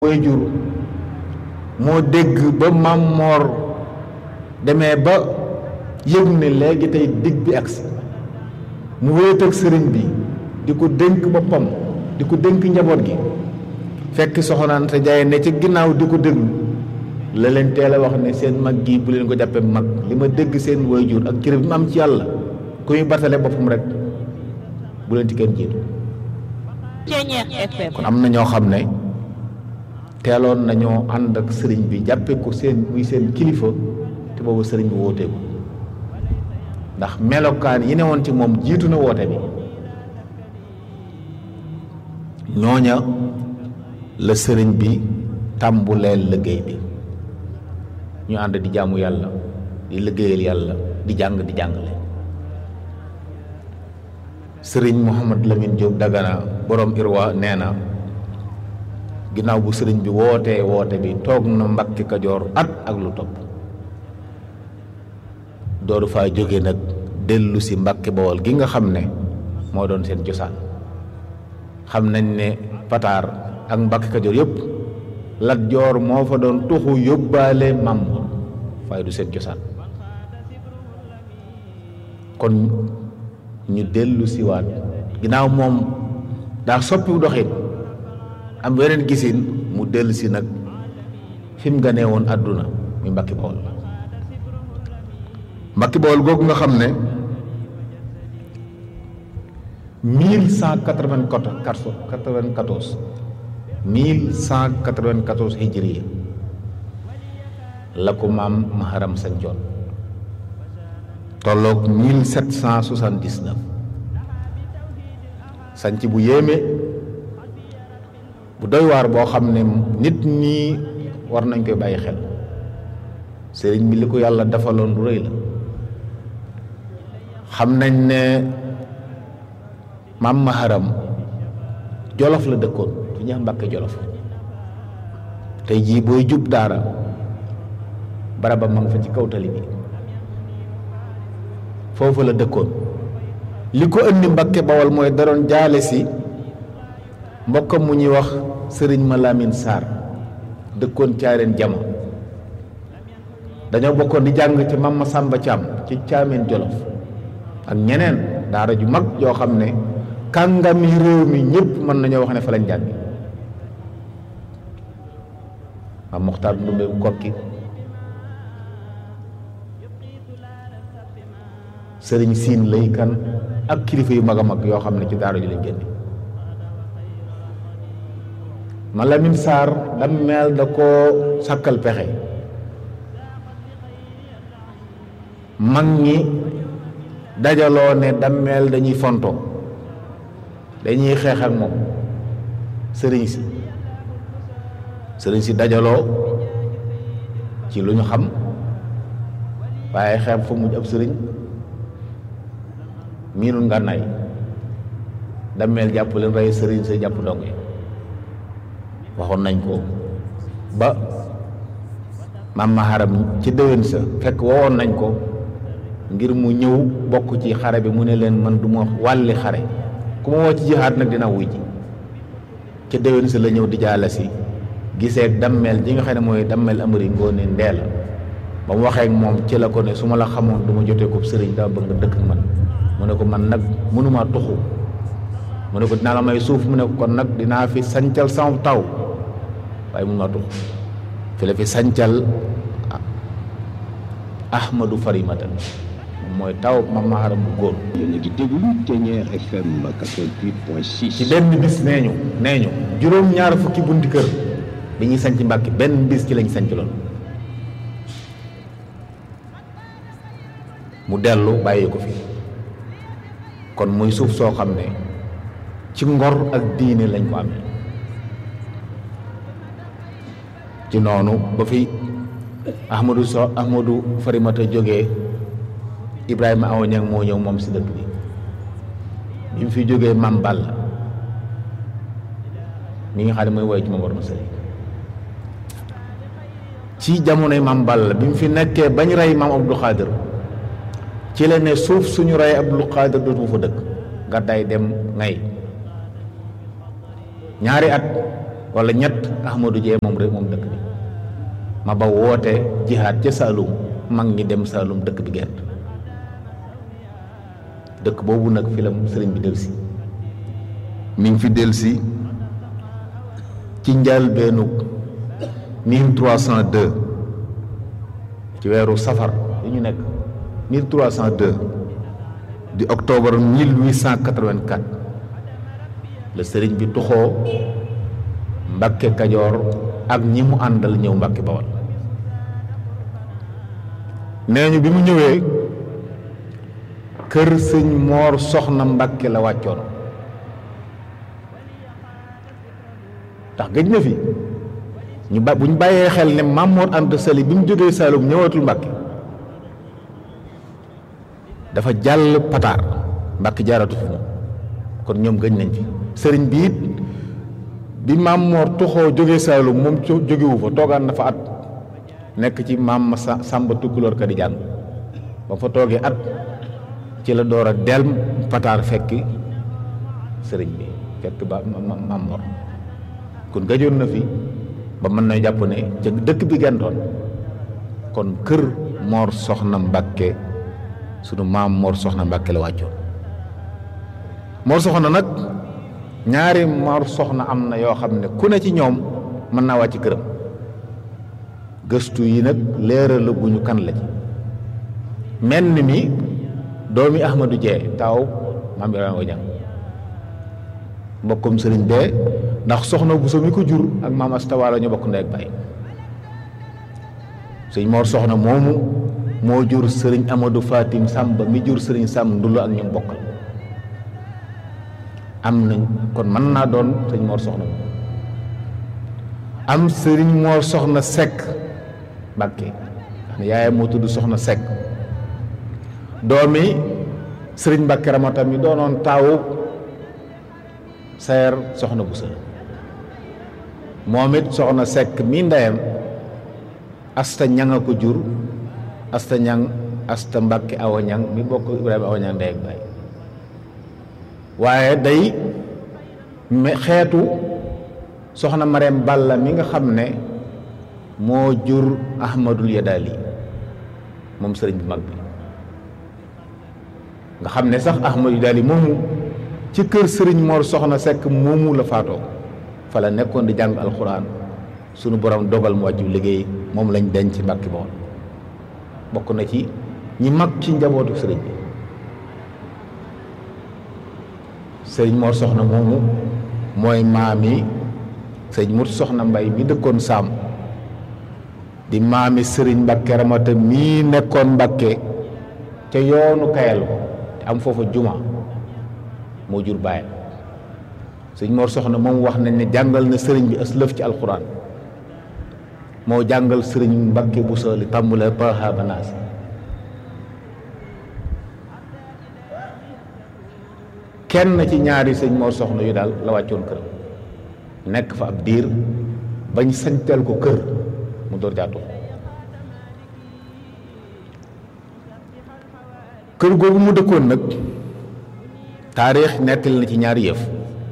way jur moo dégg ba Maam Moor demee ba yëg ne léegi tey dig bi agsi mu wéet ak sëriñ bi di ko dénk boppam di ko dénk njaboot gi fekk soxna Anta Njaay ne ci ginnaaw di ko déglu la leen teel a wax ne seen mag gi bu leen ko jàppee mag li ma dégg seen waajur ak cër bi mu am ci yàlla ku muy batale boppam rek bu leen ci kenn jiitu kon am na ñoo xam ne teeloon nañoo ànd ak sëriñ bi jàppe ko seen muy seen kilifa te boobu sëriñ bi wooteeku ndax melokaan yi ne woon ci moom jiitu na woote bi ñooña la sëriñ bi tàmbuleel liggéey bi ñu ànd di jaamu yàlla di liggéeyal yàlla di jàng di jàngale sëriñ Mouhamad Lamine Diop Dagana borom Irwa nee na ginnaaw bu sëriñ bi wootee woote bi toog na Mbàkke Kajoor at ak lu topp dooru faa jóge nag dellu si Mbàkke Bawol gi nga xam ne moo doon seen cosaan xam nañ ne Pataar ak Mbàkke Kajoor yëpp Lat Joor moo fa doon tuxu yóbbaale Maam Moor waaye du seen cosaan kon ñu dellu siwaat ginnaaw moom daa soppi doxin am weneen gisin mu dellu si nag fi mu ganee woon àdduna muy Mbàkke Bawol Mbàkke Bawol googu nga xam ne mille cent quatre-vingt-quatorze mille cent quatre-vingt-quatorze hijriya la ko maam Maharam sancoon tolloog mille sept cent soixante-dix-neuf sanc bu yéeme bu doy waar boo xam ne nit ñi war nañ koy bàyyi xel sëriñ bi li ko yàlla defaloon lu rëy la xam nañ ne maam Maharam jolof la dëkkoon fi ñuy wax Mbàkke jolof tey jii booy jub daara baraba ma nga fa ci kaw tali bi foofu la dëkkoon li ko indi Mbàkke Bawol mooy da doon jaale si mbokkam mu ñuy wax sëriñ ma Lamin Sarr dëkkoon caareen jama dañoo bokkoon di jàng ci Mama Sàmba Caam ci caameen jolof ak ñeneen daara ju mag yoo xam ne kàngami réew mi ñëpp mën nañoo wax ne fa lañ jàngi am Muxtaar Ndumbe kokki sëriñ siin lay kan ak kilifa yu mag a mag yoo xam ne ci daara ju lañ génne ma Lamin Sarr dammeel da koo sàkkal pexe mag ñi dajaloo ne dammeel dañuy fonto dañuy xeex ak moom sëriñ si sëriñ si dajaloo ci lu ñu xam waaye xeeb fa mujj ab sëriñ miinul ngànnaay dammeel jàpp leen rey sëriñ sa jàpp ndongo yi waxoon nañ ko ba maam Maharam ci déwén sa fekk wowoon nañ ko ngir mu ñëw bokk ci xare bi mu ne leen man du ma wàlli xare ku ma woo ci jihaat nag dina wuy ji ca déwén sa la ñëw di jaala si gisee dammeel ji nga xam ne mooy dammeel amari ngoone ndee la ba mu waxee ak moom ci la ko ne su ma la xamoon du ma jotee ko sëriñ dama bëgg nga dëkk ak man mu ne ko man nag mënumaa tuxu mu ne ko dinaa la may suuf mu ne ko kon nag dinaa fi sancal sama taw waaye mënumaa tuxu fi la fi sancal ahmadu farimata mooy taw Mame Maharam bu góor yéen a ngi déglu Ténière FM 88.6 ci benn bis nee ñu nee ñu juróom-ñaar fukki bunti kër bi ñuy sanc Mbàkke benn bis ci lañ sanc lool mu dellu bàyyi ko fi kon muy suuf soo xam ne ci ngor ak diine lañ ko amee ci noonu ba fi ahmadu so ahmadu farimata jógee ibrahima awa ñang moo ñëw moom si dëkk bi bi mu fi jógee mam Balla mi nga xam ne mooy woy ci moom war ma sëriñ ci jamonoy mam Balla bi mu fi nekkee bañ rey maam Abdou Khadir ci la ne suuf suñu rey Abdou Khadir dootu fa dëkk gàddaay dem ngay ñaari at wala ñett Ahmadou Dieye moom rek moom dëkk bi ma ba woote jihaad ca Saalum mag ñi dem Saalum dëkk bi gent dëkk boobu nag fi la sëriñ bi delsi mi ngi fi delsi ci njëlbéenu 1302 ci weeru safar yi ñu nekk 1302 di octobre 1884 la sëriñ bi tuxoo Mbàkke Kajoor ak ñi mu àndal ñëw Mbàkke Bawol nee ñu bi mu ñëwee kër sëñ Moor Soxna Mbàkke la wàccoon ndax gëj na fi ñu ba bu ñu bàyyee xel ne Maam Moor Anta Sali bi mu jógee Saalum ñëwatul Mbàkke dafa jàll pataar Mbàkke jaaratu fi moom kon ñoom gëj nañ fi sëriñ bi it bi Maam Moor tuxoo jógee Saalum moom jógewu fa toogaan na fa at nekk ci maam ma Sàmba Tukkuloor ka di jàng ba fa toogee at ci la door a delm pataar fekki sëriñ bi fekk ba Maam Moor kon gëjoon na fi ba mën na jàpp ne ca dëkk bi gentoon kon kër Moor Soxna Mbàkke sunu maam Moor Soxna Mbàkke la wàccoon Moor Soxna nag ñaari Moor Soxna am na yoo xam ne ku ne ci ñoom mën naa wàcc këram gëstu yi nag leeralu gu ñu kan la ci menn mi doomi Ahmadou Dieye taaw maam Ibrahima Wañang mbokkum sëriñ bee ndax soxna Buso mi ko jur ak maam Astawaalo ñu bokk ndey ak baay sëñ Moor Soxna moomu moo jur sëriñ Amadou Fatim Sàmba mi jur sëriñ Sàmm Ndullo ak ñoom bokkal am nañ kon mën naa doon sëñ Moor Soxna am sëriñ Moor Soxna Sekk Mbàkke xam yaayam moo tudd Soxna Sekk doomi sëriñ Mbàkke Ramata mi doonoon taawu seer soxna bu sël moom it soxna sekk mi ndeyam asta ñang a ko jur asta ñang asta mbàkke awa ñang mi bokk ibrahima awa ñang ndey ak baay waaye day xeetu soxna mareem balla mi nga xam ne moo jur ahmadul yadaali moom sëriñ bu mag bi nga xam ne sax ahmadul yadaali moomu ci kër sëriñ Mor Soxna Sekk moomu la faatoo fa la nekkoon di jàng alxuraan sunu borom dogal mu wàccu liggéey moom lañ denc ci Mbàkke Bawol bokk na ci ñi mag ci njabootu sëriñ bi sëriñ Mor Soxna moomu mooy maami sëriñ Mut Soxna Mbay mi dëkkoon Saam di maami sëriñ Mbàkke Ramata mii nekkoon Mbàkke ca yoonu Kayal ko te am foofa juma moo jur bàyyam sëñ Mor Soxna moom wax nañ ne jàngal na sëriñ bi as lëf ci alxuraan moo jàngal sëriñ Mbàkke bu sooli tàmbale paha banaas kenn ci ñaari sëñ Mor Soxna yu daal la wàccoon këram nekk fa ab diir bañ sañteel ko kër mu door jaatu kër googu mu dëkkoon nag taarix nettali na ci ñaari yëf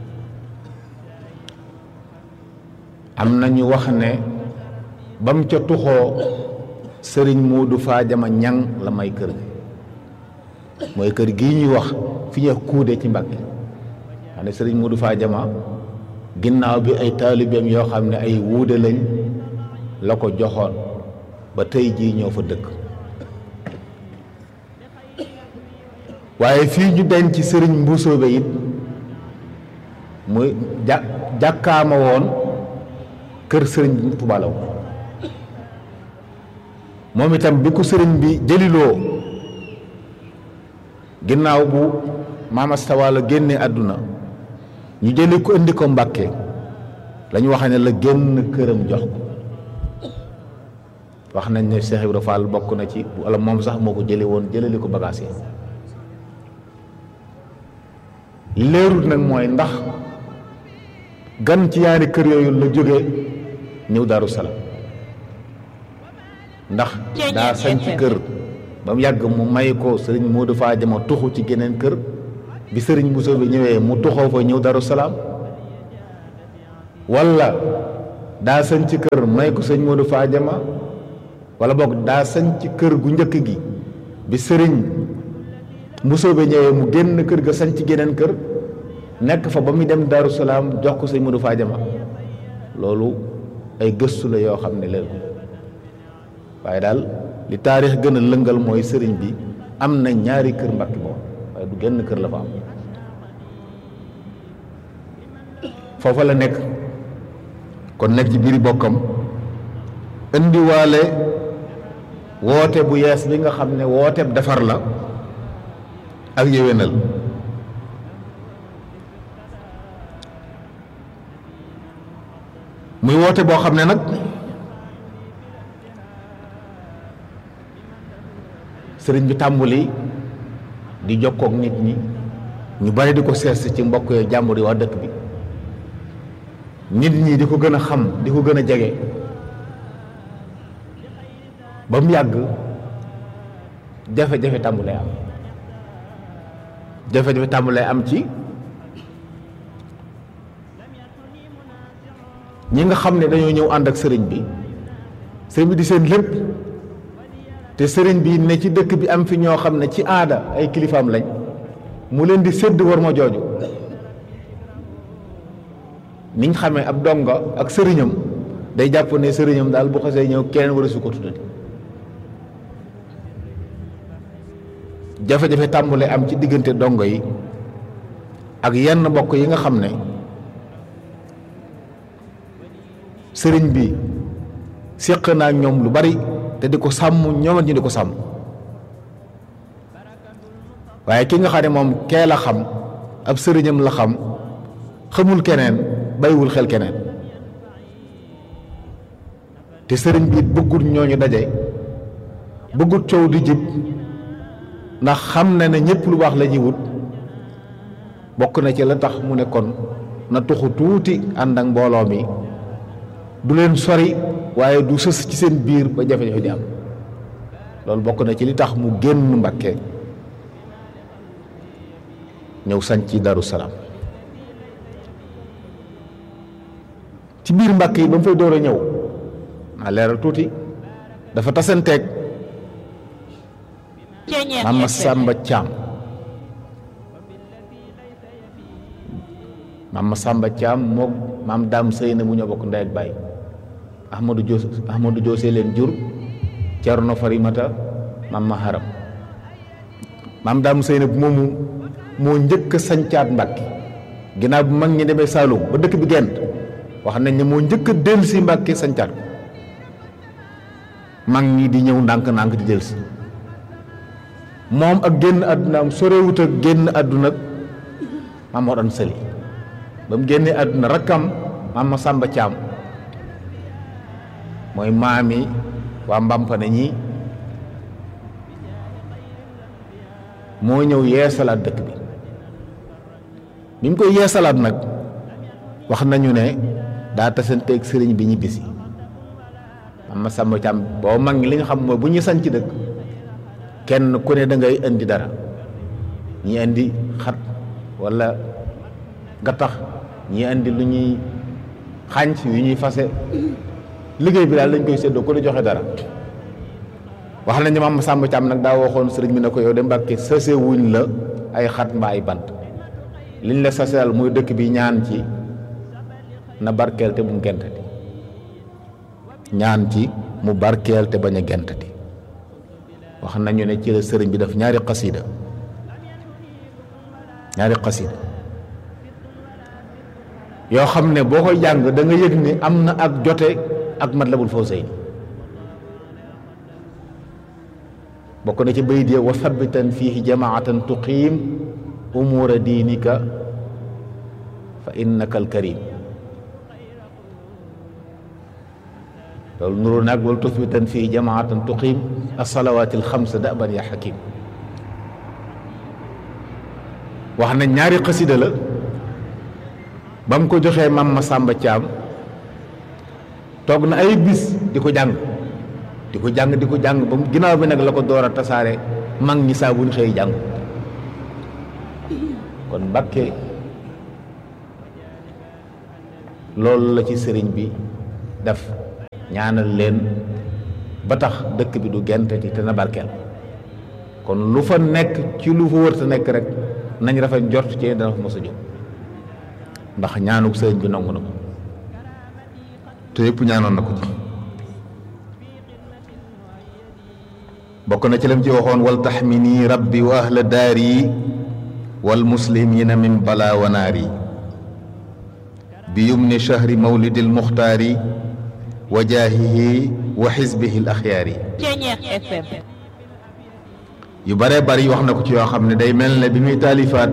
am na ñu wax ne ba mu ca tuxoo sëriñ Moodu Faajama ñang la may kër gi mooy kër gii ñuy wax fi ñuy kuude ci Mbàkke xam ne sëriñ Moodu Faajama ginnaaw bi ay taalibeem yoo xam ne ay wuude lañ la ko joxoon ba tey jii ñoo fa dëkk waaye fii ñu denc ci sëriñ Mbusoobe it muy ja jàkkaama woon kër sëriñ Tuubaa la woon moom itam bi ko sëriñ bi jëliloo ginnaaw bu maam Asta Waalo génne àdduna ñu jëli ko indi ko Mbàkke la ñu wax ne la génn këram jox ko wax nañ ne Cheikh Ibra Fall bokk na ci wala moom sax moo ko jële woon jëlali ko bagaas yi leerut nag mooy ndax gan ci yaari kër yooyu la jóge ñëw Daaru Salaam ndax daa sañ ci kër ba mu yàgg mu may ko sëriñ Modou Fadiama tuxu ci geneen kër bi sëriñ Bousso bi ñëwee mu tuxoo fa ñëw Daaru Salaam walla daa sañ ci kër may ko sëñ Modou Fadiama wala boog daa sañ ci kër gu njëkk gi bi sëriñ mbusoobe ñëwee mu génn kër ga sañ ci geneen kër nekk fa ba muy dem Daaru Salaam jox ko sëñ Modou Fadiama loolu ay gëstu la yoo xam ne leen waaye daal li taarix gën a lëngal mooy sëriñ bi am na ñaari kër Mbàkke moom waaye du genn kër la fa am foofa la nekk kon nekk ci biiri bokkam indiwaale woote bu yees bi nga xam ne woote defar la ak yéwénal muy woote boo xam ne nag sëriñ bi tàmbuli di jokkook nit ñi ñu bari di ko sees ci mbokk yooyu jàmbur yi waa dëkk bi nit ñi di ko gën a xam di ko gën a jege ba mu yàgg jafe-jafe tàmbulee am jafe-jafe tàmbulee am ci ñi nga xam ne dañoo ñëw ànd ak sëriñ bi sëriñ bi di seen lépp te sëriñ bi ne ci dëkk bi am fi ñoo xam ne ci aada ay kilifaam lañ mu leen di sédd war ma jooju niñ xamee ab donga ak sëriñam day jàpp ne sëriñam daal bu xasee ñëw keneen war a su ko tuddati jafe-jafe tàmbule am ci diggante dongo yi ak yenn mbokk yi nga xam ne sëriñ bi séq naa ñoom lu bari te di ko sàmm ñoom ñu di ko sàmm waaye ki nga xam ne moom kee la xam ab sëriñam la xam xamul keneen bàyyiwul xel keneen te sëriñ bi bëggut ñooñu daje bëggut coow di jib ndax xam na ne ñëpp lu baax la ñuy wut bokk na ci la tax mu ne kon na tuxu tuuti ànd ak mbooloo mi du leen sori waaye du sës ci seen biir ba jafe-jafe di am loolu bokk na ci li tax mu génn Mbàkke ñëw sañ ci Daru Salaam ci biir Mbàkke yi ba mu fay door a ñëw maa leeral tuuti dafa tasanteeg Mama Samba Thiam Mama Samba Thiam moom maam daam sëy na bu ñoo bokk ndey ak baay Ahmadou Dios Ahmadou Diosé leen jur Cerno Farimata Mama Haram maam daam sëy na bu moomu moo njëkk a sañcaat Mbàkke ginnaaw bu mag ñi demee Saalum ba dëkk bi gent wax nañ ne moo njëkk a dellu si Mbàkke sañcaat ko mag ñi di ñëw ndànk-ndànk di dellu si moom ak génn àddunaam sorewut ak génn àdduna maam moo doon sëli ba mu génnee àdduna rakkam maam ma sàmba caam mooy maami waa mbampane ñi moo ñëw yeesalaat dëkk bi bi mu koy yeesalaat nag wax nañu ne daa tasanteeg sëriñ bi ñibbisi maam ma sàmba caam boo mag ñi li nga xam mooy bu ñu sañ ci dëkk kenn ku ne da ngay indi dara ñi indi xat walla gattax ñi indi lu ñuy xànc yu ñuy fase liggéey bi daal lañ koy séddoo ku ne joxe dara wax nañ ne maam Samba Thiam nag daa waxoon sëriñ bi ne ko yow de Mbàkke sase wuñ la ay xat mbaa ay bant liñ la saseel muy dëkk bi ñaan ci na barkeel te bu mu gentati ñaan ci mu barkeel te bañ a gentati wax nañu ne ci la sëriñ bi def ñaari xasida ñaari xasida yoo xam ne boo koy jàng da nga yëg ni am na ak jote ak Matlabul Fawzayni bokk na ci bayit ya wa thabitan fiihi jamaatan tuqiim umuura diinika fa innaka alkarim loolu nuru nag wal tuthbitan fii jamaatan tuqiim asalawaati alxamsa daban ya xakim wax na ñaari xasida la ba mu ko joxee mam ma sàmba caam toog na ay bis di ko jàng di ko jàng di ko jàng ba mu ginnaaw bi nag la ko door a tasaare mag ñi saa bu ñu xëy jàng kon Mbàkke loolu la ci sëriñ bi def ñaanal leen ba tax dëkk bi du genteti te na barkeel kon lu fa nekk ci lu fa wërta nekk rek nañ rafet njort ci dana fa mos a jóg ndax ñaanuk sëriñ bi nangu na ko te yëpp ñaanoon na ko ci bokk na ci lam ci waxoon wal taxmini rabbi wa ahla daari wal muslimina min bala wa naari bi yumni shahri mawlidi almuxtaari wa jaahihi wa xisbihi al axyaari yu bare bari wax na ko ci yoo xam ne day mel ne bi muy taalifaat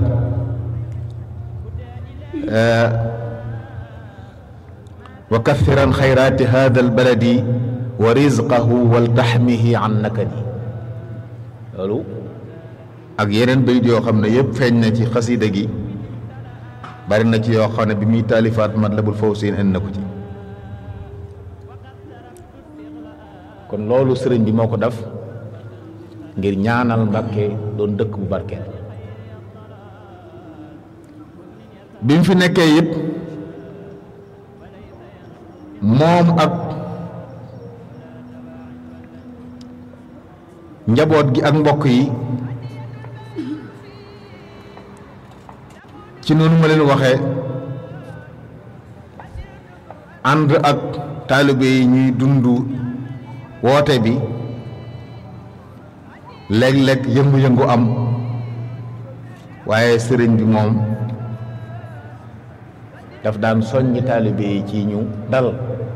wa kathiran xayraati hada albaladi wa rizqahu wal taxmihi an nakadi loolu ak yeneen bayit yoo xam ne yëpp feeñ na ci xasida gi bari na ci yoo xam ne bi muy taalifaat Matlabul Fawzayni indi na ko ci kon loolu sëriñ bi moo ko def ngir ñaanal Mbàkke doon dëkk bu barkeel bi mu fi nekkee it moom ak njaboot gi ak mbokk yi ci noonu ma leen waxee ànd ak taalibe yi ñuy dund woote bi léeg-léeg yëngu-yëngu am waaye sëriñ bi moom daf daan soññi taalibe yi ci ñu dal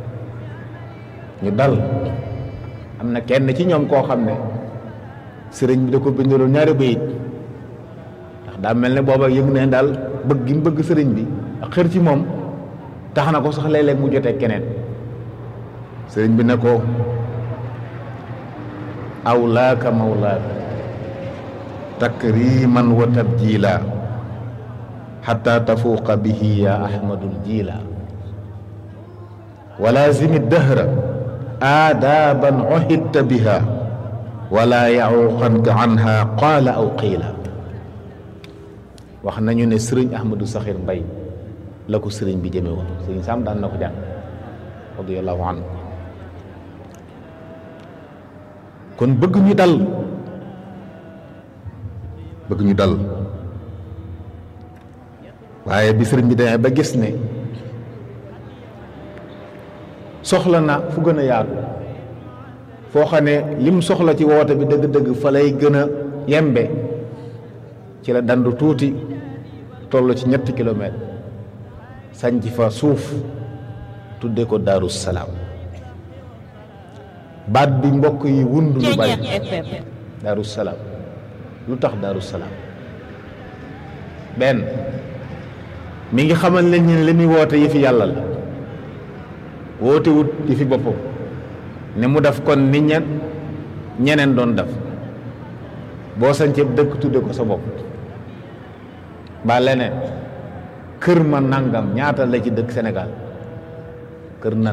ñu dal am na kenn ci ñoom koo xam ne sëriñ bi da ko bindaloon ñaari bayit ndax daa mel ne booba yëg ne daal bëgg gi mu bëgg sëriñ bi ak xër ci moom tax na ko sax léeg-léeg mu jotee keneen sëriñ bi ne ko awlaaka mawlaaka takriman wa tabjila xata tafuuqa bihi ya ahmadul jila walaazimi dahra aadaaban uhidta biha wala yacuuqanka anha qaala aw qiila wax nañu ne sëriñ ahmadou saxir mbay la ko sëriñ bi jëme woon sëriñ sam daan na ko jàng radiallahu anhu kon bëgg ñu dal bëgg ñu dal waaye bi sëriñ bi demee ba gis ne soxla na fu gën a yaatu foo xam ne lim soxla ci woote bi dëgg-dëgg fa lay gën a yembe ci la dandu tuuti toll ci ñetti kilomètre sanc fa suuf tudde ko daaru salaam baat bi mbokk yi wund lu bari daaru salaam lu tax daaru salaam benn mi ngi xamal leen ñu ne li muy woote yi fi yàlla la woote wut yi fi boppam ne mu def kon nit ña ñeneen doon def boo sañcee dëkk tudde ko sa bopp ba leneen kër ma nangam ñaata la ci dëkk Sénégal kër nan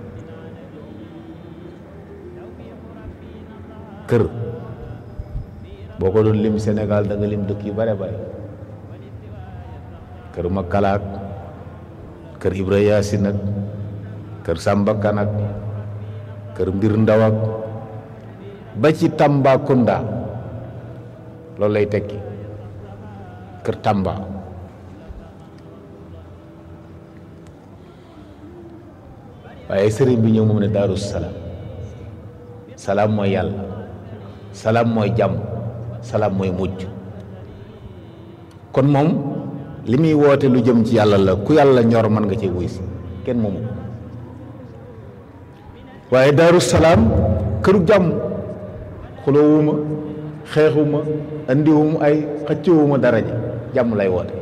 kër boo ko doon lim Sénégal da nga lim dëkk yu bare bare kër ma kalaak kër Ibra Yaasin ak kër Samba Kan ak kër mbir ndaw ak ba ci Tambacounda loolu lay tekki kër Tamba waaye sëriñ bi ñëw moom ne Daaru Salaam salaam mooy yàlla salaam mooy jàmm salaam mooy mujj kon moom li muy woote lu jëm ci yàlla la ku yàlla ñor mën nga cee wuy si kenn moomu waaye Daaru Salaam këru jàmm xuloowuma xeexuma andiwuma ay xëccewuma daraja jàmm lay woote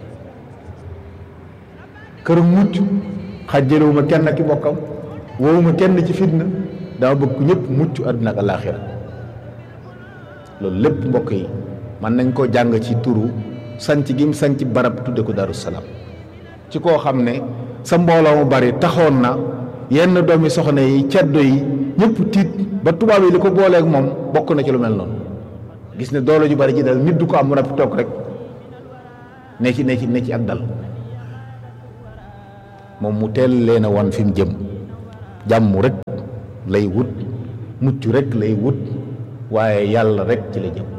kër mucc xàjjalewuma kenn ki bokkam woowuma kenn ci fitna dama bëgg ñëpp mucc àdduna ak alaaxira loolu lépp mbokk yi mën nañ koo jàng ci turu sanc gi mu sanc barab tudde ko Daaru Salaam ci koo xam ne sa mbooloo mu bari taxoon na yenn doomi soxna yi ceddo yi ñëpp tiit ba tubaab yi li ko booleeg moom bokk na ci lu mel noonu gis ne doole ju bari ji dal nit du ko am mu toog rek ne ci ne ci ne ci ak dal moom mu teel leen a wan fi mu jëm jàmm rek lay wut mucc rek lay wut waaye yàlla rek ci la jëm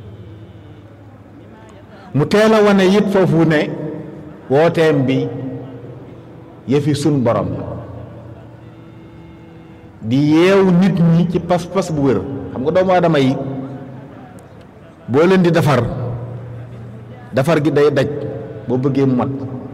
mu teel a wane it foofu ne wooteem bi yëfi sun borom la di yeewu nit ñi ci pas-pas bu wér xam nga doomu aadama yi boo leen di defar defar gi day daj boo bëggee mu mat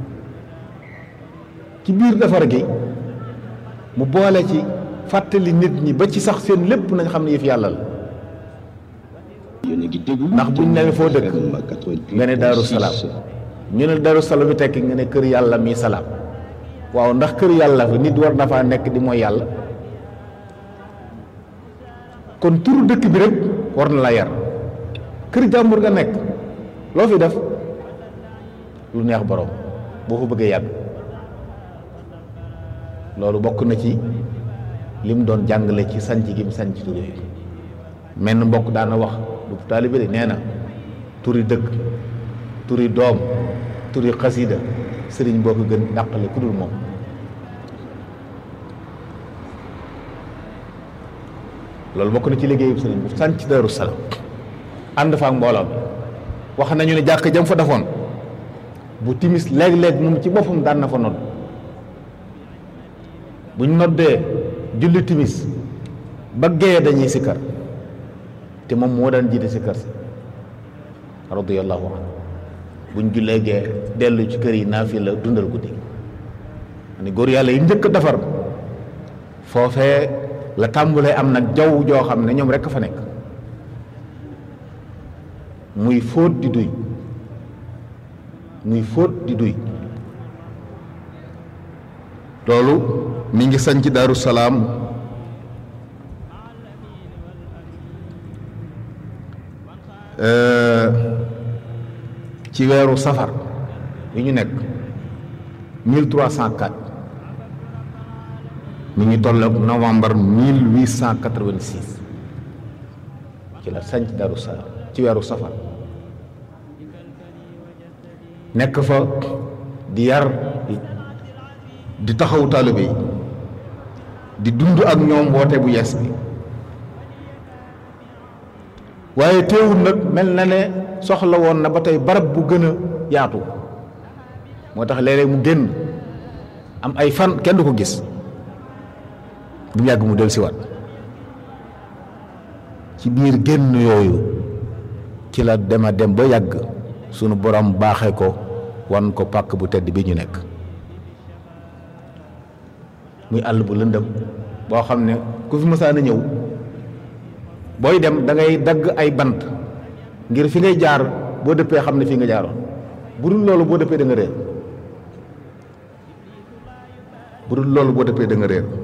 ci biir defar gi mu boole ci fàttali nit ñi ba ci sax seen lépp nañ xam ne yëf yàlla la yéen a ngi déglu ndax buñ ne foo dëkk FM 88.6. nga ne Daaru Salaam ñu ne Daaru Salaam bi tekki nga ne kër yàlla mi salaam waaw ndax kër yàlla fa nit war na faa nekk di mooy yàlla kon turu dëkk bi rek war na la yar kër jàmbur nga nekk loo fi def lu neex borom boo fa bëggee yàgg loolu bokk na ci li mu doon jàngale ci sanc gi mu sanc tur yooyu menn mbokk daana wax du taalibe de nee na turi dëkk turi doom turi xasida sëriñ boo ko gën dàqale ku dul moom loolu bokk na ci liggéeyu sëriñ bu sanc Daaru Salaam ànd fa ak mbooloo mi wax nañu ne jàkk jam fa defoon bu timis léeg-léeg moom ci boppam daan na fa nodd buñ noddee julli timis ba gee dañuy sikkar te moom moo daan jiite sikkar si radiyallahu anhu buñ jullee gee dellu ci kër yi naafi la dundal guddi ni góor yàlla yi njëkk a defar foofee la tàmbulee am nag jaww joo xam ne ñoom rekk fa nekk muy fóot di duy muy fóot di duy loolu mi ngi sañ ci Daaru Salaam ci weeru safar yi ñu nekk 1304 mi ngi tolloog novembre 1886 ci la sañ ci Daaru Salaam ci weeru safar nekk fa di yar di taxaw taalibe yi di dund ak ñoom woote bu yees bi waaye teewul nag mel na ne soxla woon na ba tey barab bu gën a yaatu moo tax léeg-léeg mu génn am ay fan kenn du ko gis bu yàgg mu dellusiwaat ci biir génn yooyu ci la dema dem ba yàgg sunu borom baaxee ko wan ko pàkk bu tedd bi ñu nekk muy àll bu lëndëm boo xam ne ku fi mësaan a ñëw booy dem da ngay dagg ay bant ngir fi ngay jaar boo dëppee xam ne fii nga jaaroon bu dul loolu boo dëppee da nga réer bu dul loolu boo dëppee da nga réer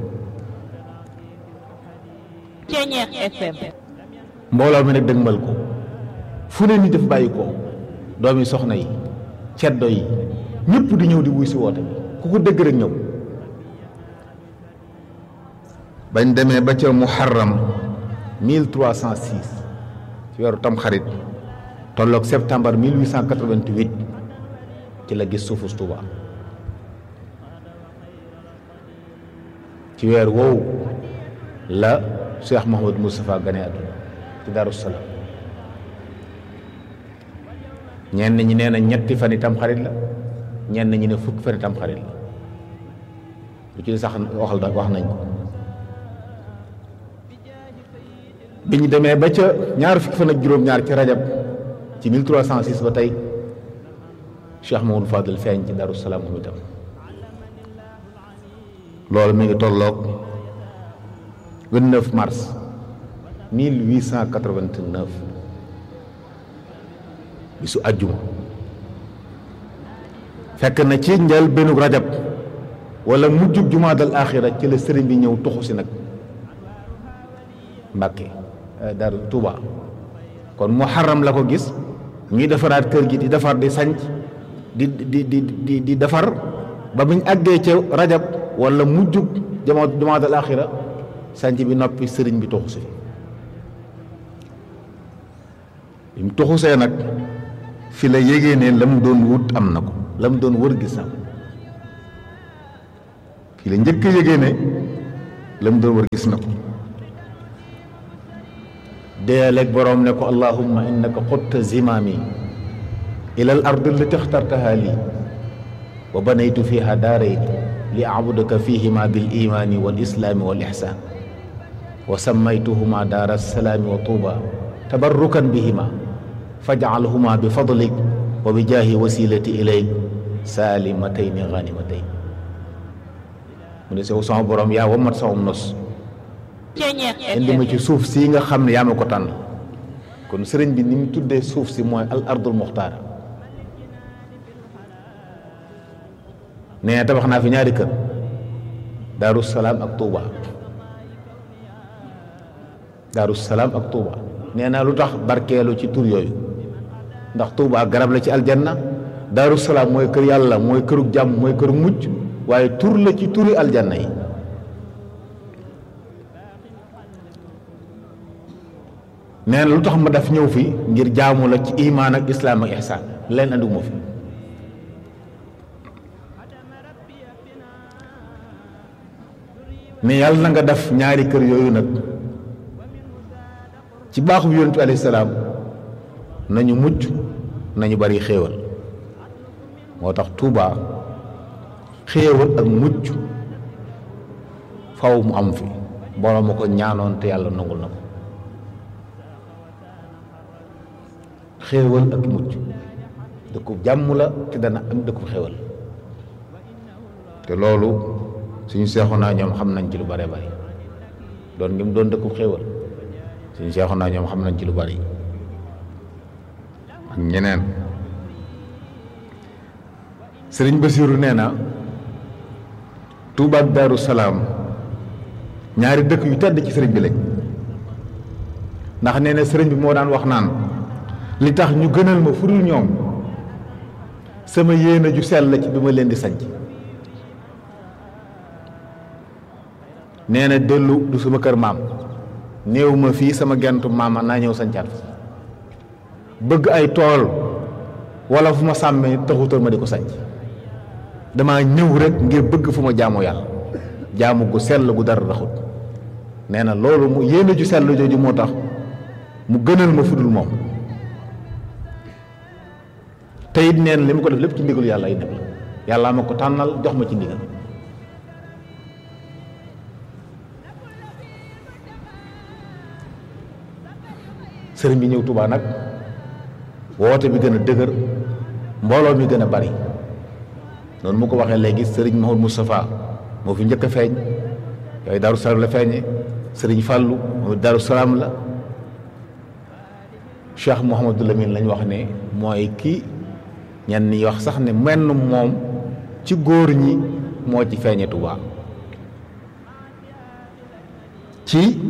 Ceñeex FM mbooloo mi nag dëgmal ko fu ne ni def bàyyi ko doomi soxna yi ceddo yi ñëpp di ñëw di wuy si woote bi ku ko dëgg rek ñëw bañ demee ba ca muharram 1306 ci weeru tamxarit tolloog septembre 1888 ci la gis suufus Tuuba ci weer woowu la Cheikh Mouhamadou Moustapha gane àdduna ci Daaru Salaam ñenn ñi nee na ñetti fan yi tamxarit la ñenn ñi ne fukki fan yi tamxarit la lu ci sax waxal da wax nañ ko bi ñu demee ba ca ñaar fukki fan ak juróom-ñaar ci rajab ci 1306 ba tey Cheikh Mamadou Fadel feeñ ci Daaru Salaam moom itam loolu mi ngi tolloog 29 mars 1889 bisu àjjuma fekk na ci njël benn rajab wala mujjub jumaadal axira ci la sëriñ bi ñëw tuxu si nag Mbàkke Daaru Tuuba kon muharram la ko gis ñuy defaraat kër gi di defar di sanc di di di di di defar ba buñ àggee ca rajab wala mujjub jama jumaadal axira sanc bi noppi sëriñ bi tuxu si bi mu tuxusee nag fi la yégée ne la mu doon wut am na ko la mu doon wër gis na ko fii la njëkk a yëgee ne la mu doon war gis na ko deeleeg boroom ne ko allahumma innaka xutta zimaami ila al ard allati ixtartaha lii wa banaytu fiha daarayn li abudaka fihima bil imaani wal islaami wal ixsaan wa sammaytuhuma daara salaami wa tuuba tabarrukan bihima fajcalhuma bi fadlik wa bi jaahi wasilati ilayk saalimatayni ganimatayni mu ne sew sama borom yaa wamat sama nos Ceñeex indi ma FM ci suuf si nga xam ne yaa ma ko tànn kon sëriñ bi ni mu tuddee suuf si mooy al ardul muxtaara nee tabax naa fi ñaari kër daaru salaam ak tuuba daaru salaam ak tuuba nee naa lu tax barkeelu ci tur yooyu ndax tuuba garab la ci aljanna daaru salaam mooy kër yàlla mooy këru jàmm mooy këru mucc waaye tur la ci turi aljanna yi nee na lu tax ma daf ñëw fi ngir jaamu la ci imaan ak islaam ak ihsaan leen andiwuma fi mais yàlla na nga def ñaari kër yooyu nag ci baaxu yonent bi alayhi salaam nañu mucc nañu bari xéewal moo tax Tuuba xéewal ak mucc faw mu am fi borom ma ko ñaanoon te yàlla nangul na ko xéewal ak mucc dëkku jàmm la te dana am dëkku xéewal te loolu suñu seexu naa ñoom xam nañ ci lu bare bari doon ngi mu doon dëkku xéewal suñu seexu naa ñoom xam nañ ci lu bari ak ñeneen sëriñ Basiiru nee na Tuuba ak Daaru Salaam ñaari dëkk yu tedd ci sëriñ bi lañ ndax nee na sëriñ bi moo daan wax naan li tax ñu gënal ma furul ñoom sama yéene ju sell la ci bi ma leen di sanc nee na dellu du sama kër maam néew ma fii sama gentu maama naa ñëw sancaat fa bëgg ay tool wala fu ma sàmmee taxutal ma di ko sanc dama ñëw rek ngir bëgg fu ma jaamoo yàlla jaamu gu sell gu dara raxut nee na loolu mu yéene ju sell jooju moo tax mu gënal ma fudul moom te it neen li ma ko def lépp ci ndigalu yàlla ay nekk la yàlla ma ko tànnal jox ma ci ndigal sëriñ bi ñëw Tuubaa nag woote bi gën a dëgër mbooloo mi gën a bari noonu mu ko waxee léegi sëriñ Mahmoud Moustapha moo fi njëkk a feeñ yooyu Daaru Salaam la feeñe sëriñ Fàllu moom Daaru Salaam la Cheikh Mouhamadou Lamine lañ wax ne mooy kii ñenn ñi wax sax ne menn moom ci góor ñi moo ci feeñe Tuubaa ci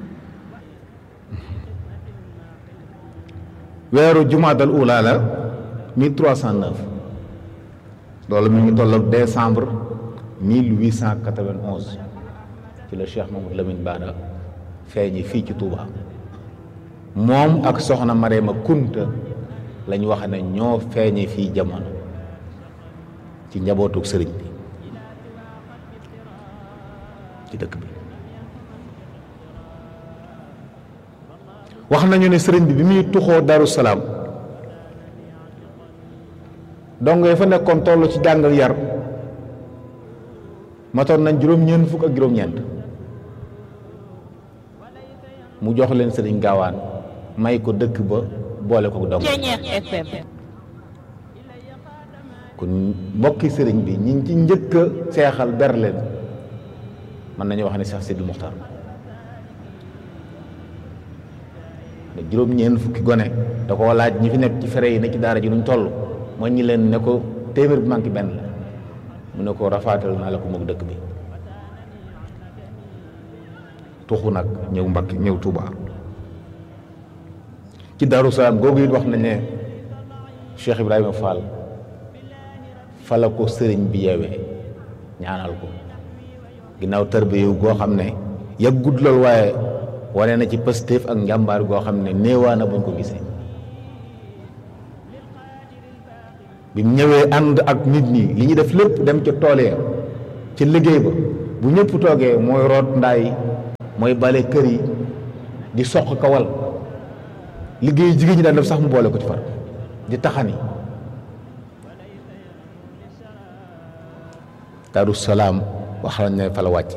weeru jumaadal ula la 1309 loolu mi ngi tolloog décembre 1891 ci la Cheikh Mamadou Lamine Bara feeñi fii ci Touba moom ak soxna Marema Kunta lañ wax ne ñoo feeñe fii jamono ci njabootuk sëriñ bi ci dëkk bi wax nañu ne sëriñ bi bi muy tuxoo Daru Salaam dong fa nekkoon toll ci jàngal yar matoon nañ juróom-ñeent fukk ak juróom-ñeent mu jox leen sëriñ gaawaan may ko dëkk ba boole ko dong Ceñeex FM kon mbokki sëriñ bi ñi ci njëkk a seexal ber leen mën nañu wax ne Cheikh Sidi Muxtar ne juróom-ñeent fukki gone da ko laaj ñi fi nekk ci fere yi ne ci daara ji nuñ toll mooy ñi leen ne ko téeméer bi manqué benn la mu ne ko rafaatal naa la ko moog dëkk bi tuxu nag ñëw Mbàkke ñëw Touba ci Daaru Salaam googu it wax nañ ne Cheikh Ibrahima Fall fa la ko sëriñ bi yeewee ñaanal ko ginnaaw tarbiya goo xam ne yàggut lool waaye wane na ci pëstéef ak njàmbaar goo xam ne néewaana buñ ko gisee bi mu ñëwee ànd ak nit ñi li ñu def lépp dem ca tool ya ci liggéey ba bu ñëpp toogee mooy root ndaay mooy bale kër yi di soq kawal liggéey jigéen ñi daan def sax mu boole ko ci far di taxani Daaru Salaam wax nañ ne fa la wàcc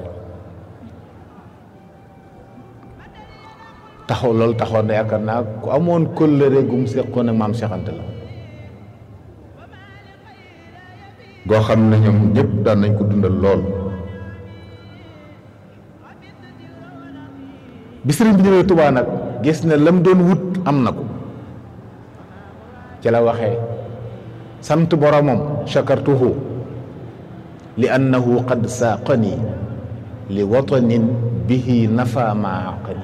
taxaw loolu taxaw na yaakaar naa ku amoon kóllëre gum seqoon ak maam Cheikh Anta la goo xam ne ñoom ñëpp daan nañ ko dundal lool bi sëriñ bi ñëwee Tuubaa nag gis ne lam doon wut am na ko ci la waxee sant boromam shakartuhu li annahu qad saaqani li watanin bihi nafa ma aqani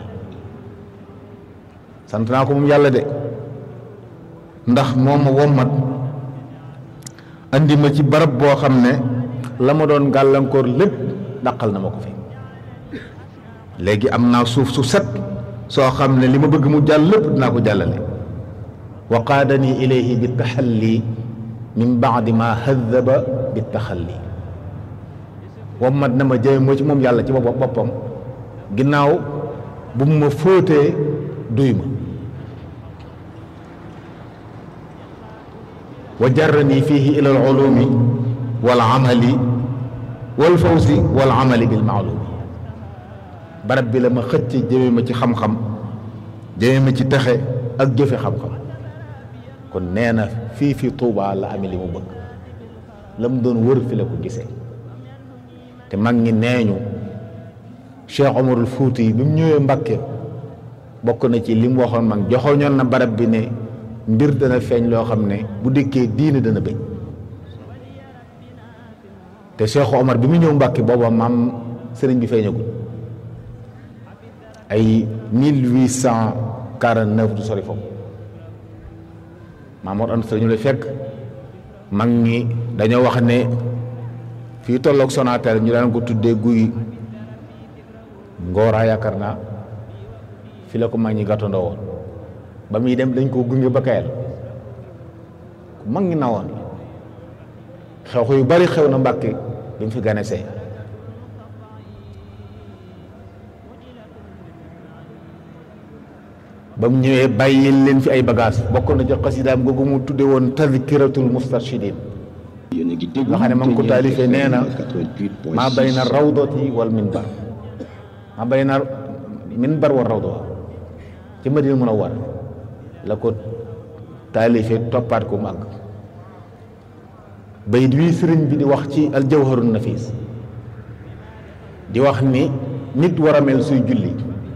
sant naa ko moom yàlla de ndax moo ma wommat andi ma ci barab boo xam ne la ma doon gàllankoor lépp dàqal na ma ko fi léegi am naa suuf su set soo xam ne li ma bëgg mu jàll lépp dinaa ko jàllale wa qaadani ilayhi bi taxalli min baadi ma hadaba bi taxalli wommat na ma jëme moo ci moom yàlla ci boppam boppam ginnaaw bu mu ma fóotee duy ma wa jarrani fihi ila al ulumi wal amali wal fawzi wal amali bil maalumi barab bi la ma xëcc jëme ma ci xam-xam jëme ma ci texe ak jëfe xam-xam kon nee na fii fi Tuubaa la amee li mu bëgg la mu doon wër fi la ko gisee te mag ñi nee ñu Cheikh Omarul Fuuti yi bi mu ñëwee Mbàkke bokk na ci li mu waxoon mag joxoñoon na barab bi ne mbir dana feeñ loo xam ne bu dikkee diine dana bëgg te Cheikh Omar bi mu ñëw Mbàkke booba maam sëriñ bi feeñagul ay 1849 du sori foofu maam Mor Anta Sali ñu lay fekk mag ñi dañoo wax ne fii tolloog Sonatel ñu daan ko tuddee guy ngooraa yaakaar naa fi la ko mag ñi gàttandoo woon ba muy dem dañ koo gunge ba kayal ku mag ñi nawoon xew yu bari xew na Mbàkke bi mu fi ganesee ba mu ñëwee bàyyil leen fi ay bagage bokk na ci xasidaam googu mu tudde woon tadkiratul mustarshidin yéen a ngi déglu nga xam ne ma ngi ko taalifee nee na maa bayna rawdati wal minbar maa bayna minbar wal rawda ci Madina Munawwar la ko taalifee toppaat ko mu àgg bayit wii sëriñ bi di wax ci aljawharun nafis di wax ni nit war a mel suy julli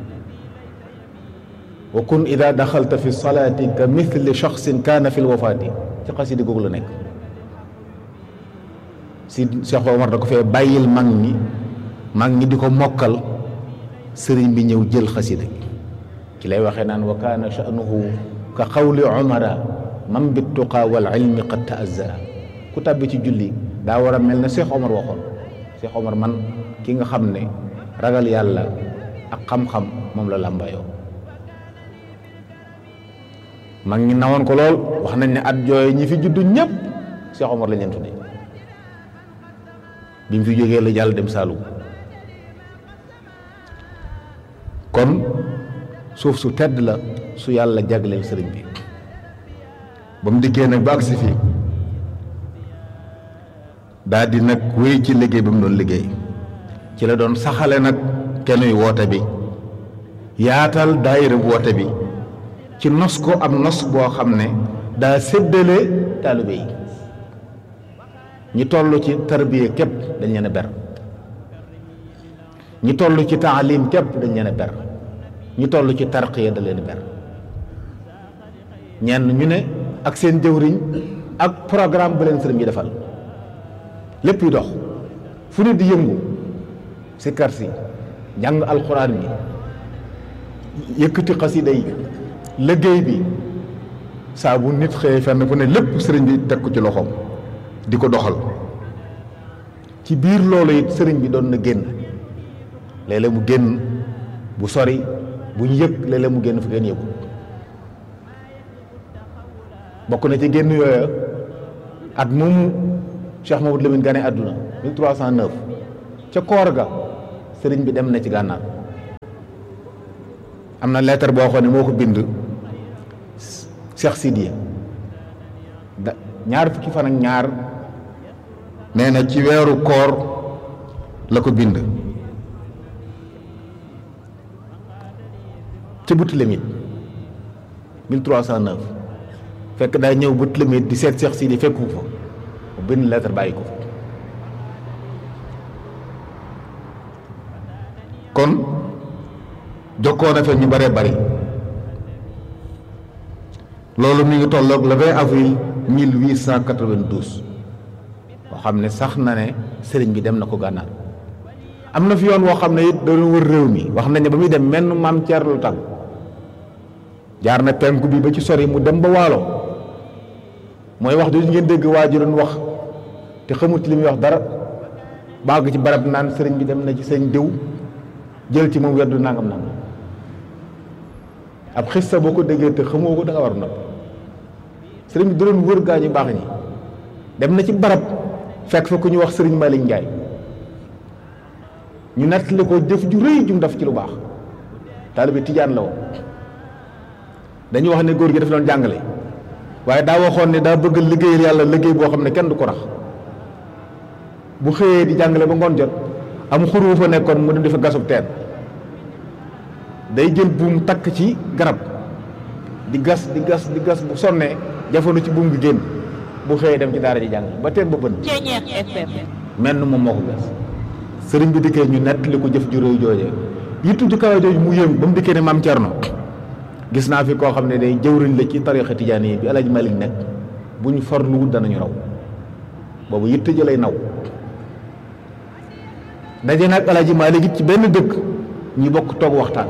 wa kun ida daxalta fi salaati ka mithli shaxsin kaana fi lwafaati ci xasidi googu la nekk si Cheikh Omar da ko fee bàyyil mag ñi mag ñi di ko mokkal sëriñ bi ñëw jël xasida gi ci lay waxee naan wa kaana sha'nuhu ka qawli umara man bi tuqaa wal ilmi qad ta'azzara ku tàbbi ci julli daa war a mel ne Cheikh Omar waxoon Cheikh Omar man ki nga xam ne ragal yàlla ak xam-xam moom la làmbayoo mag ñi nawoon ko lool wax nañ ne at jooy ñi fi juddu ñëpp Cheikh Omar lañ leen tuddee bi mu fi jógee la jàll dem Saalum kon suuf su tedd la su yàlla jagleel sëriñ bi ba mu dikkee nag ba agsi fii daal di nag wéy ci liggéey bi mu doon liggéey ci la doon saxale nag kenuy woote bi yaatal daayira woote bi ci nos ko am nos boo xam ne daa séddale taalibe yi ñi toll ci tarbiya képp dañ leen a ber ñi toll ci taalim képp dañ leen a ber ñi toll ci tarqiya da leen a ber ñenn ñu ne ak seen jëwriñ ak programme bu leen sëriñ bi defal lépp yu dox fu ne di yëngu si kar si jàng alxuraan bi yëkkati xasida yi liggéey bi saa bu nit xëyee fenn fu ne lépp sëriñ bi teg ko ci loxoom di ko doxal ci biir loolu it sëriñ bi doon na génn léeg-léeg mu génn bu sori bu ñu yëg léeg-léeg mu génn fu ngeen yëgu bokk na ci génn yooya at moomu Cheikh Mamadou Lamine gane àdduna 1309 ca koor ga sëriñ bi dem na ci gànnaar am na lettre boo xam ne moo ko bind Cheikh Sidiya da ñaar fukki fan ak ñaar nee na ci weeru koor la ko bind ci Boutilimit 1309 fekk daa ñëw Boutilimit di seet Cheikh Sidi fekku fa mu bind lettre bàyyi ko fa kon jokkoo na fe ñu bëree bëri loolu mi ngi tolloog le 20 avril 1892 boo xam ne sax na ne sëriñ bi dem na ko gànnaar am na fi yoon woo xam ne it doon wër réew mi wax nañ ne ba muy dem menn maam Thierno lu tàgg jaar na penku bi ba ci sori mu dem ba waalo mooy wax jooju ngeen dégg waa ji doon wax te xamut li muy wax dara bàgg ci barab naan sëriñ bi dem na ci sëñ diw jël ci moom weddu nangam nangam ab xista boo ko déggee te xamoo ko da nga war nopp sëriñ bi da doon wër gaa ñu baax ñi dem na ci barab fekk fa ku ñu wax sëriñ Malick Ndiaye ñu nettali ko jëf ju rëy jum def ci lu baax taalibe tijaan la woon dañuy wax ne góor gi daf doon jàngale waaye daa waxoon ne daa bëgg liggéeyal yàlla liggéey boo xam ne kenn du ko rax bu xëyee di jàngale ba ngoon jot am xur wu fa nekkoon mu dem di fa gasub teen day jël buum takk ci garab di gas di gas di gas bu sonnee jafandu ci buum gi génn bu xëyee dem ci daara ji jàng ba teen ba bën Ceñeex FM menn moom moo ko gas sëriñ bi dikkee ñu nettali ko jëf ju réy jooje yittu ju kawe jooju mu yéem ba mu dikkee ne maam Cerno gis naa fi koo xam ne day jëwriñ la ci tarixa tijaani yi bi El Hadj Malick nekk bu ñu farluwul danañu raw boobu yitte ji lay naw daje nag El Hadj Malick it ci benn dëkk ñu bokk toog waxtaan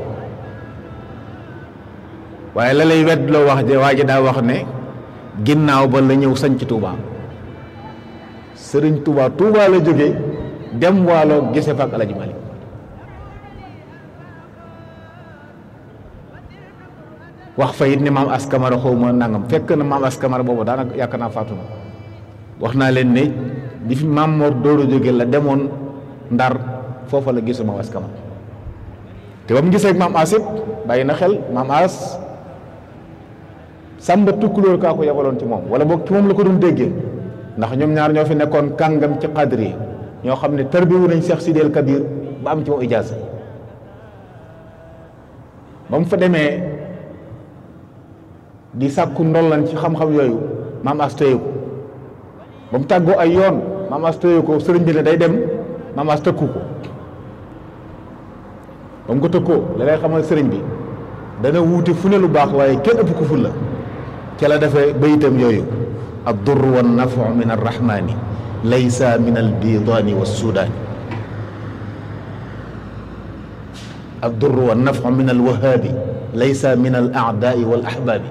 waaye la lay wedd loo wax je waa ji daa wax ne ginnaaw ba la ñëw sañ ci Touba sëriñ Touba Touba la jógee dem waalo gise fa ak El Hadj Malick wax fa it ne maam askamara xaw ma nangam fekk na maam askamara boobu daanaka yaakaar naa faatu na wax naa leen ne di fi maam Mor Dóoro jóge la demoon ndar foofa la gisu maam askamara te ba mu gisee ak maam as it bàyyi na xel maam as sàmba tukkulóor kaa ko yabaloon ci moom wala boog ci moom la ko doon déggee ndax ñoom ñaar ñoo fi nekkoon kàngam ci xadri ñoo xam ne tarbiwu nañ Cheikh Sidel Kabir ba am ci moom ijaasa ba mu fa demee di sàkku ndollan ci xam-xam yooyu maam as téye ko ba mu tàggoo ay yoon maam as téye ko sëriñ bi ne day dem maam as tëkku ko ba mu ko tëkkoo la lay xamal sëriñ bi dana wuute fu ne lu baax waaye kenn ëpp ko ful la ca la defee bayitam yooyu ad-durr wa nafu min arrahmani laysa min albidaani wa sudaani ad-durr wa nafu min alwahaabi laysa min al aadaai wal ahbaabi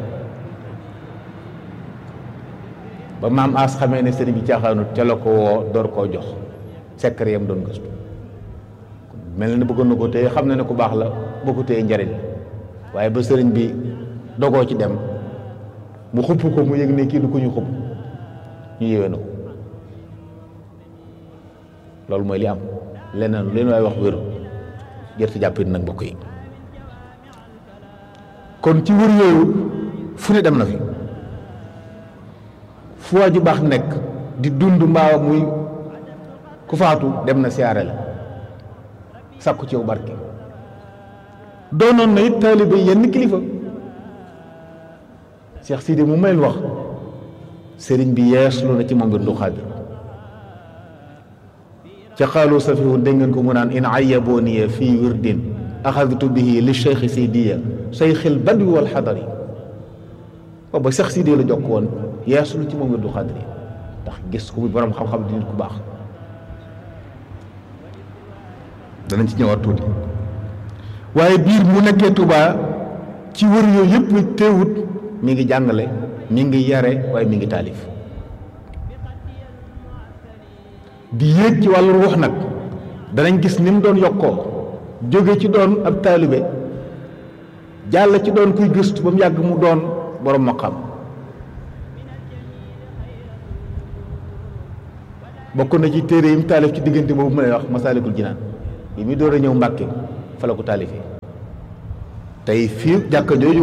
ba maam as xamee ne sëriñ bi caaxaanut ca la ko woo door koo jox secret yam doon gëstu mel na ne bëggoon na ko téye xam na ne ku baax la boo ko téye njariñ waaye ba sëriñ bi dogoo ci dem mu xupp ko mu yëg ne kii du ko ñu xupp ñu yéwee na ko loolu mooy li am leneen leen waay wax wéru jërte jàppit nag mbokk yi kon ci wër yooyu fu ne dem na fi fu waa ju baax nekk di dund mbaawa muy ku faatu dem na siyaare la sàkku ci yow barke doonoon na it taalibe yenn kilifa Cheikh Sidi mu mel wax sëriñ bi yeeslu na ci moom mbir du xaadir ca xaalu safihu dégg ngeen ko mu naan in ayabooniya fii wirdin axadtu bihi li cheikh sidiya cheikhil badwi wal xadari booba Cheikh Sidi la jokk woon yeeslu ci moom mbir du xaadir ndax gis ko muy borom xam-xam di nit ku baax danañ ci ñëwaat tuuti waaye biir mu nekkee Touba ci wër yooyu yëpp teewut mi ngi jàngale mi ngi yare waaye mi ngi taalif di yéeg ci wàllu ruux nag danañ gis ni mu doon yokkoo jóge ci doon ab taalibe jàll ci doon kuy gëstu ba mu yàgg mu doon borom maqam bokk na ci téere yi mu taalif ci diggante boobu mu lay wax masaalikul jinaan yi muy door a ñëw mbàkke fa la ko taalifee tey fii jàkka jooju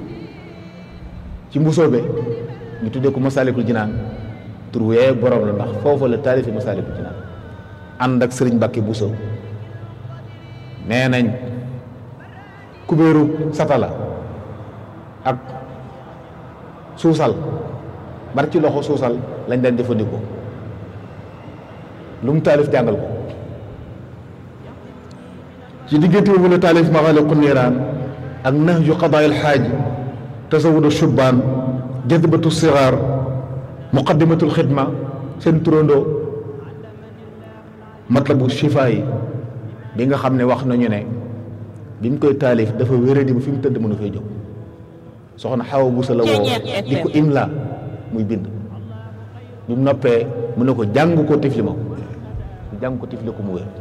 ci mbusoobe ñu tuddee ko masaalikul jinaan tur wee borom la ndax foofu la taalifee masaalikul jinaan ànd ak sëriñ Mbàkke Buso nee nañ kubéeru satala ak suusal bar ci loxo suusal lañ daan jëfandikoo lu mu taalif jàngal ko ci diggante boobu la taalif maxaaliqu niiraan ak nahju qadaa'il xaaj tasawudu shubbaan jadbatu sigaar muqaddimatul xidma seen turandoo matlabu shifaa yi bi nga xam ne wax nañu ne bi mu koy taalif dafa wéradi ba fi mu tëdd mënu fay jóg soxna xawa busa la woo di ko imla muy bind bi mu noppee mu ne ko jàng ko tifli ma ko jàng ko tifli ko mu wér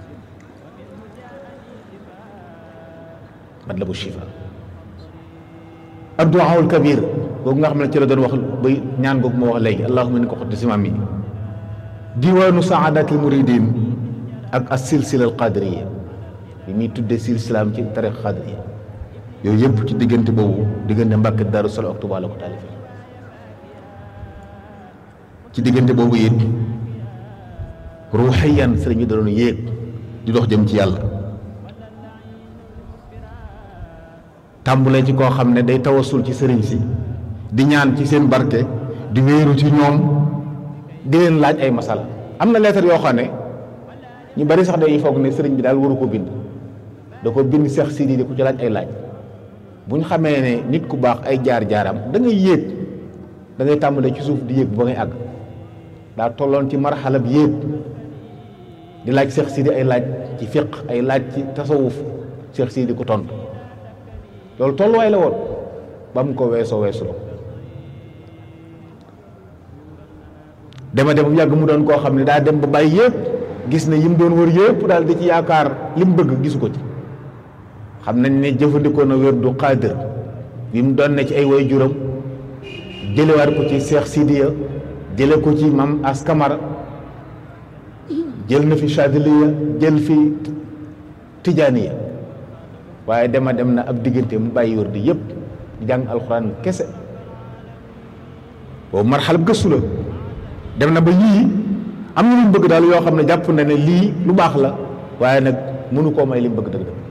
matlabu shifa adduwaawul kabir googu nga xam ne ci la doon wax bay ñaan googu moo wax léegi allahumma ni ko xotti simaam yi diwaanu saadatil muridin ak as silsila al qadiriya bi muy tuddee silsilaam ci tariq qadiriya yooyu yëpp ci diggante boobu diggante Mbàkke Daaru Salaam ak Tuubaa la ko taalifee ci diggante boobu it ruuxiyan sëriñ bi da doon yéeg di dox jëm ci yàlla tàmbulee ci koo xam ne day tawasul ci sëriñ si di ñaan ci seen barke di wéeru ci ñoom di leen laaj ay masala am na lettre yoo xam ne ñu bari sax dañuy foog ne sëriñ bi daal waru ko bind da ko bind Seex Sidi di ku ci laaj ay laaj bu ñu xamee ne nit ku baax ay jaar-jaaram da ngay yéeg da ngay tàmbalee ci suuf di yéeg ba ngay àgg daa tolloon ci marxalab yéeg di laaj Seex Sidi ay laaj ci fiq ay laaj ci tasawuf Seex Sidi ko tontu loolu tolluwaay la woon ba mu ko weesoo weesu la dema dem bu yàgg mu doon koo xam ne daa dem ba bàyyi yëpp gis ne yim doon wër yëpp daal di ci yaakaar li mu bëgg gisu ko ci xam nañ ne jëfandikoo na wér du xaadir bi mu doon ne ci ay way juram jëlewaat ko ci Seex Sidiya jële ko ci mam askamara jël na fi Chadiliya jël fi Tijaaniya waaye dema dem na ab diggante mu bàyyi wér di yëpp di jàng alxuraan kese boobu marxalab gëstu la dem na ba yii am na lu mu bëgg daal yoo xam ne jàpp na ne lii lu baax la waaye nag mënu koo may li mu bëgg dëgg dëgg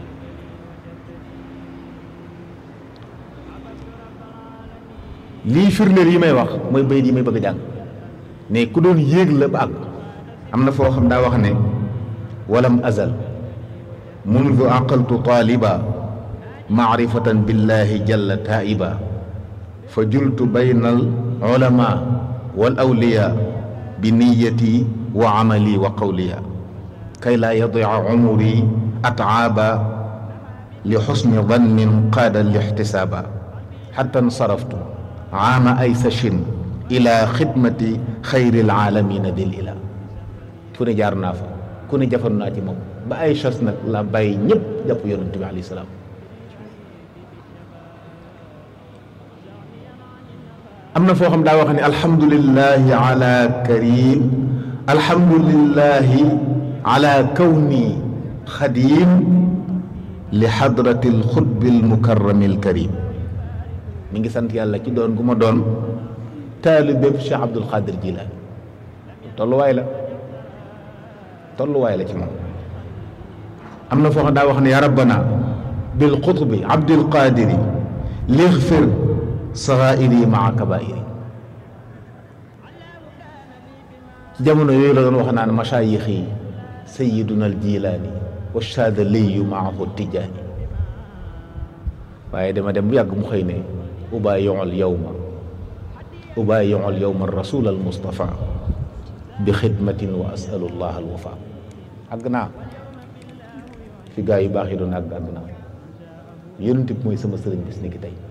lii firndeel yi may wax mooy bayit yi may bëgg a jàng ne ku doon yéeg la ba àgg am na foo xam daa wax ne walam azal mundu aqaltu taaliba maarifatan billahi jalla taiba fa jultu bayna al ulama wal awliya bi niyati wa amali wa qawliya kay laa yadia umuri ataaba li xusni dannin qaada lixtisaaba xatta nsaraftu aama aysashin ila xidmati xayri alaalamina dil ila fu ne jaar naa fa ku ne jafandu naa ci moom ba ay chas nag la bàyyi ñëpp jàpp yonent bi alayhi salaam am na foo xam daa wax ne alhamdulillahi ala karim alhamdulillahi ala kawni xadim li xadrati alxutbi almukarrami alkarim mi ngi sant yàlla ci doon gu ma doon taalibeb Cheikh Abdul Xaadir Jilaani tolluwaay la tolluwaay la ci moom am na foo xam daa wax ne ya rabbana bil xutbi abdil qaadiri lixfir saxaa'iri maa kabaa'iri ci jamono yooyu la doon wax naan masaayix yi sayiduna al jilaani wa shaadaliyu maahu tijaani waaye dama dem bu yàgg mu xëy ne ubaayiul yowma ubaayiul yowma rasul al mustafa bi xidmatin wa asalu llah al wafa àgg naa fi gaa yu baax yi doon àgg àgg naa yonent bi mooy sama sëriñ bis ni ki tey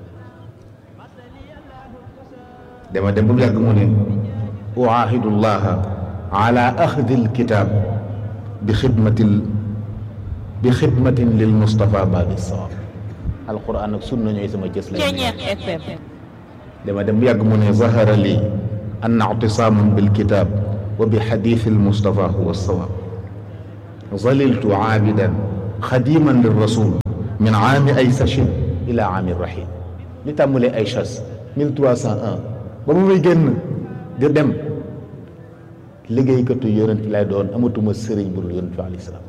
dama dem ba mu yàgg mu ne uaahidu llaha ala axdi alkitab bi xidmatil bi xidmatin lil mustafa baabi sawab alquran ak sunna ñooy sama jës la Ceñeex FM dama dem bu yàgg mu ne zahara li anna ictisaaman bilkitab wa bi xadiisi almustafa huwa alsawaab zaliltu aabidan xadiman lirrasul min aami ay sachin ila aami rahim li tàmmulee ay chas 1301 ba mu may génn di dem liggéeykatu yonent bi lay doon amatuma sëriñ bu dul yonent bi alayhi salaam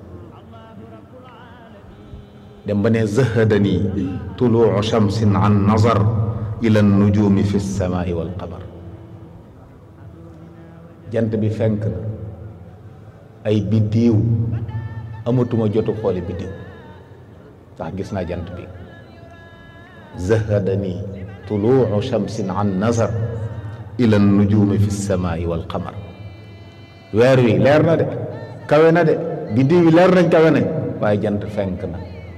dem ba ne zahadani tuluu shamsin an nazar ila nujumi fi lsamaai walqamar jant bi fenk na ay biddiiw amatuma jotu xoole biddiw ndax gis naa jant bi zahadani tuluu shamsin an nazar ila nujumi fi lsamaai walqamar weer wi leer na de kawe na de biddiw yi leer nañ kawe nañ waaye jant fenk na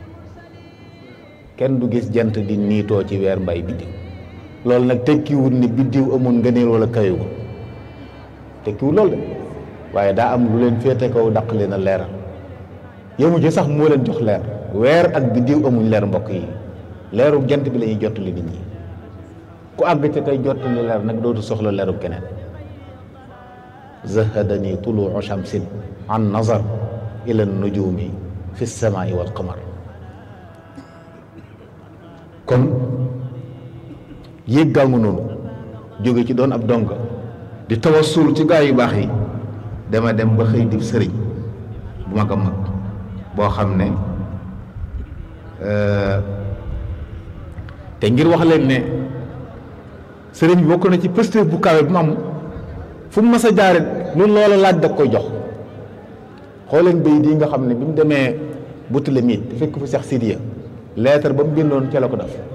kenn du gis jant di niitoo ci weer mbay biddiw loolu nag tekkiwul ni biddiw amul ngëneel wala kawewul tekkiwul loolu de waaye daa am lu leen féete kaw daq leen a leeral yëmu ci sax moo leen jox leer weer ak biddiw amuñ leer mbokk yi leeru jant bi la ñuy jottali nit ñi ku àgg ca kay jottali leer nag dootu soxla leeru keneen zahadani tuluu shamsin an nazar ila nujumi fi lsamaai walqamar kon yéeg gaa ngu noonu jóge ci doon ab donga di tawassul ci gaa yu baax yi dama dem ba xëy di sëriñ bu mag a mag boo xam ne te ngir wax leen ne sëriñ bi bokk na ci pëste bu kawe bu mu am fu mu mas a jaare lu loola laaj da koy jox xooleen bay di nga xam ne bi mu demee butale miit fekk fu Seex Sidiya leetar ba mu bindoon ca la ko def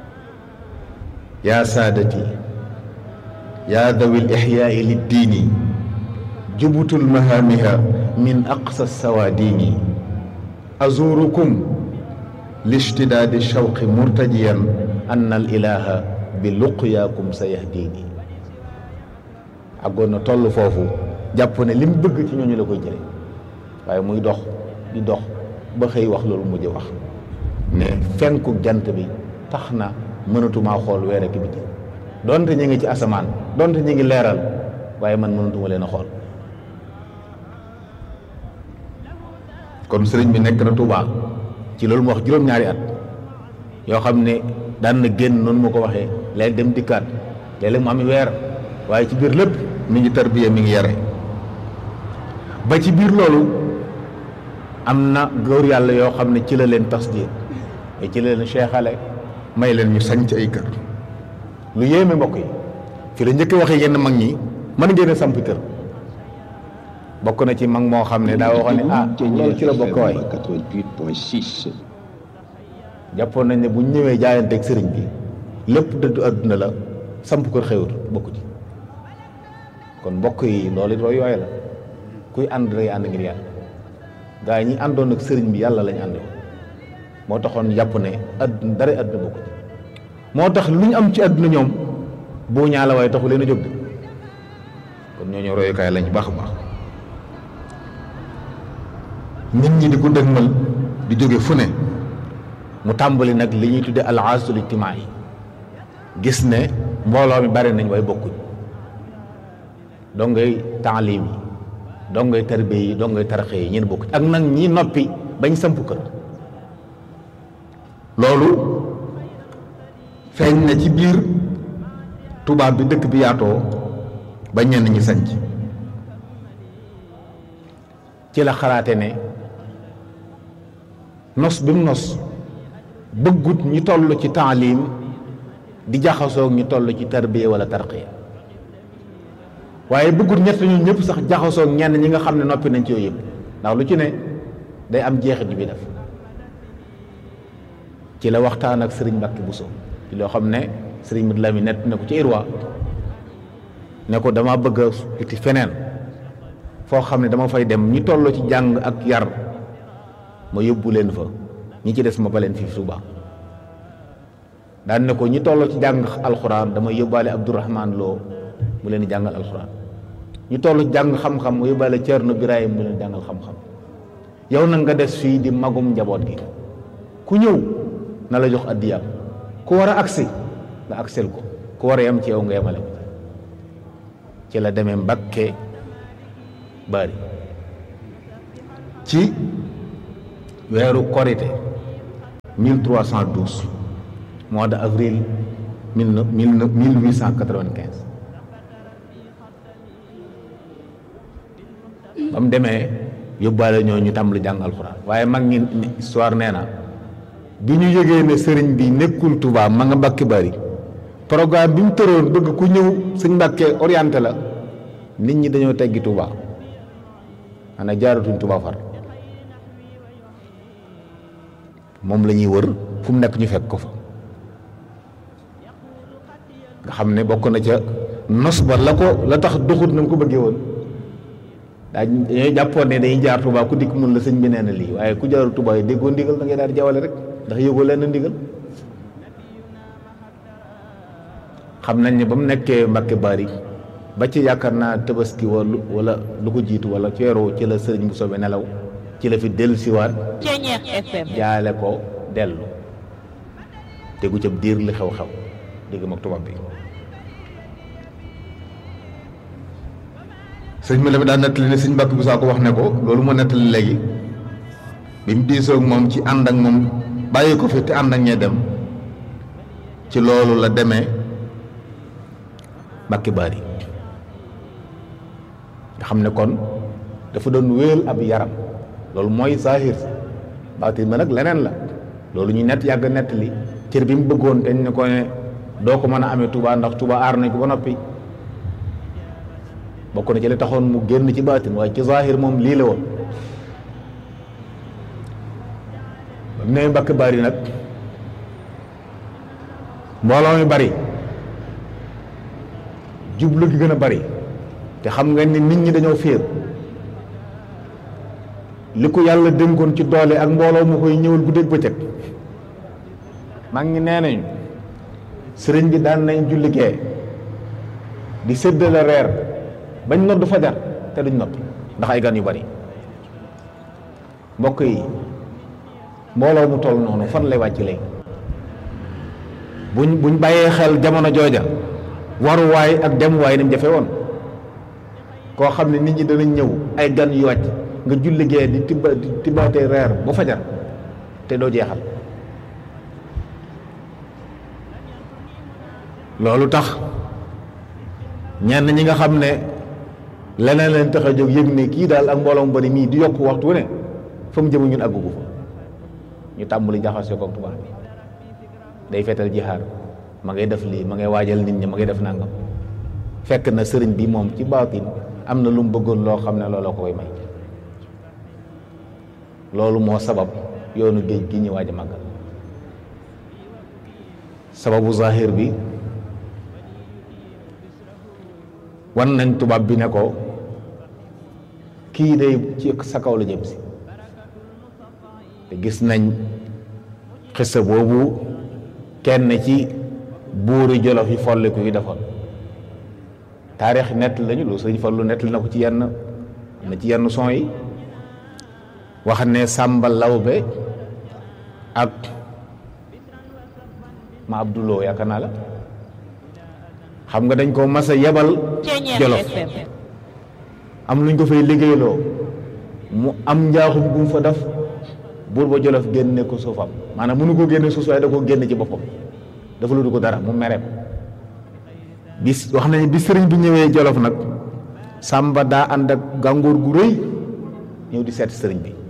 yaa saadati yaa dawi lixyaai liddiini jubutul mahaamiha min aqsa sawaadiini azurukum lishtidaadi shawqi murtajiyan anna al ilaha bi luqyaakum sa yahdiini àggoon na toll foofu jàpp ne li mu bëgg ci ñooñu la koy jële waaye muy dox di dox ba xëy wax loolu mujj wax ne fenku jant bi tax na mënatumaa xool weer ak biti donte ñu ngi ci asamaan donte ñu ngi leeral waaye man mënatuma leen a xool kon sëriñ bi nekk na Tuubaa ci loolu mu wax juróom-ñaari at yoo xam ne daan na génn noonu mu ko waxee léegi dem dikkaat léeg-léeg mu am weer waaye ci biir lépp mi ngi tarbiya mi ngi yare ba ci biir loolu am na góor yàlla yoo xam ne ci la leen tasdiir ci la leen seexale may leen ñu sañc ay kër lu yéeme mbokk yi fi la njëkk waxee yenn mag ñi mën ngeen a samp kër bokk na ci mag moo xam ne daa waxoon ne ah loolu ci la bokk waay 88.6. jàppoon nañ ne bu ñu ñëwee jaayanteeg sëriñ bi lépp dëddu àdduna la samp kër xewut bokku ci kon mbokk yi loolu it yooyu la kuy ànd day ànd ngir yàlla gaa yi ñi àndoon ak sëriñ bi yàlla lañ ànd moo taxoon jàpp ne àdduna dara àdduna bokku ci moo tax lu ñu am ci àdduna ñoom boo ñaala waaye taxu leen a jóg de kon ñooñu royukaay lañ baax a baax nit ñi di ko dëgmal di jóge fu ne mu tàmbali nag li ñuy tudde al aasul ijtimaa yi gis ne mbooloo mi bari nañ waaye bokkuñ dongay taalim yi dongay tarbiya yi dongay taraxe yi ñeen bokkuñ ak nag ñi noppi bañ samp kër loolu feeñ na ci biir tubaab bi dëkk bi yaatoo ba ñenn ñi sanc ci la xalaate ne nos bi mu nos bëggut ñi toll ci taalim di jaxasoog ñi toll ci tarbiya wala tarqiya waaye bëggut ñett ñu ñëpp sax jaxasoog ñenn ñi nga xam ne noppi nañ ci yooyu yëpp ndax lu ci ne day am jeexit bi def ci la waxtaan ak sëriñ Mbàkke Buso ci loo xam ne sëriñ Madu Lamin nett na ko ci Irwa ne ko dama bëgg a iti feneen foo xam ne dama fay dem ñi toll ci jàng ak yar ma yóbbu leen fa ñi ci des ma baleen fii Tuuba daan ne ko ñi toll ci jàng alxuraan dama yóbbaale Abdourahman Lo mu leen di jàngal alxuraan ñi toll ci jàng xam-xam ma yóbbaale Ceerno Birahim mu leen di jàngal xam-xam yow nag nga des fii di magum njaboot gi ku ñëw na la jox addiyaam ku war a agsi nga agsel ko ku war a yem ci yow nga yemale ko ci la demee Mbakke Bari ci weeru korité 1312 mois de avril mille mille huit cent quatre-vingt-quinze ba mu demee yóbbaale ñoo ñu tàmbali jàng alxuraan waaye mag ñi histoire nee na bi ñu yëgee ne sëriñ bi nekkul Touba ma nga Mbàkke Bari programme bi mu tëroon bëgg ku ñëw sëñ Mbàkke orienté la nit ñi dañoo teggi Touba xanaa jaaratuñ Touba far moom la ñuy wër fu mu nekk ñu fekk ko fa nga xam ne bokk na ca nos ba la ko la tax doxut na mu ko bëggee woon daa dañoo jàppoon ne dañuy jaar Touba ku dikk mun la sëñ bi nee na lii waaye ku jaaru Touba yi déggoo ndigal da ngay daal di jawale rek ndax yëgoo leen ndigal xam nañ ne ba mu nekkee Mbàkke Bari ba ci yaakaar naa tabaski wala wala lu ko jiitu wala ci weeru ci la sëriñ bu soobee nelaw ci la fi dellu siwaat Ceñeex FM jaale ko dellu tegu ca diir li xew-xew dégg mag tubaab bi sëñ bi la mi daan nettali ne sëñ Mbàkke bu saa ko wax ne ko loolu moo nettali léegi bi mu diisoog moom ci ànd ak moom bàyyi ko fi te ànd ak ñee dem ci loolu la demee Mbàkke Bari nga xam ne kon dafa doon wéel ab yaram loolu mooy saahir si baatin ma nag leneen la loolu ñu nett yàgg nett li cër bi mu bëggoon te ñu ne ko ne doo ko mën a amee Touba ndax Touba aar nañ ko ba noppi bokk na ci li taxoon mu génn ci baatin waaye ci saahir moom lii la woon ba mu ne Mbàkke Bari nag mbooloo mi bari jublu gi gën a bari te xam nga ni nit ñi dañoo féer li ko yàlla dénkoon ci doole ak mbooloo mu koy ñëwal guddeeg bëccëg mag ñi nee nañu sëriñ bi daan nañ julli gee di séddale reer bañ nodd fajar te duñ noppi ndax ay gan yu bari mbokk yi mbooloo mu toll noonu fan lay wàcc léegi buñ buñ bàyyee xel jamono jooja waruwaay ak demuwaay ni mu jafe woon koo xam ne nit ñi danañ ñëw ay gan yu wàcc nga julli gee di tibba di tibbaatee reer ba fajar te doo jeexal loolu tax ñenn ñi nga xam ne leneen leen tax a jóg yëg ne kii daal ak mbooloo mu bari mii di yokk waxtu wu ne fa mu jëm ñun àggugu fa ñu tàmbali jaxasoo ko tubaab bi day feetal jihaar ma ngay def lii ma ngay waajal nit ñi ma ngay def nangam fekk na sëriñ bi moom ci baatin am na lu mu bëggoon loo xam ne looloo ko koy may loolu moo sabab yoonu géej gi ñu waaj a màggal sababu zahir bi wan nañ tubaab bi ne ko kii day ci sa kaw la jëm si te gis nañ xissa boobu kenn ci buuri jolof yi folliku yi defoon taarix nett lañu lu sëñ Fallu nett na ko ci yenn na ci yenn son yi wax ne Sàmba Lawbe ak ma Abduloo yaakaar naa la xam nga dañ ko mas a yebal jolof am luñ ko fay liggéeyloo mu am njaaxum gu mu fa def buur ba jolof génne ko suufam maanaam mënu ko génne suuf waaye da ko génne ci boppam dafa lu du ko dara mu mereem bis wax nañu bi sëriñ bi ñëwee jolof nag sàmba daa ànd ak gàngoor gu rëy ñëw di seet sëriñ bi